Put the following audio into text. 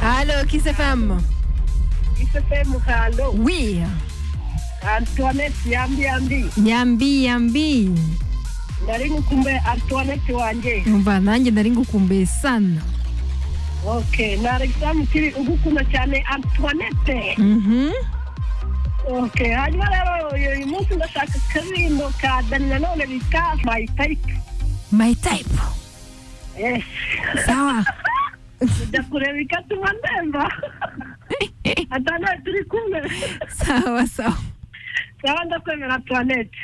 euh, Kiss FM. ICFM halo Oui. antoinette yambi yambi Yambi yambi. nari ngukumbe antoinette wanjye Umva nanjye nari ngukumbuye sana. okay ni alexamu kiri ugukunda cyane antoinette Mhm. okay hanyuma rero uyu munsi ndashaka akaririmbo ka dani nanone bita my type My type. yes Sawa. ujya kureba ikatuma ndemba atanawe turi kumwe sawa sawa. sawa ndakwemera antoinette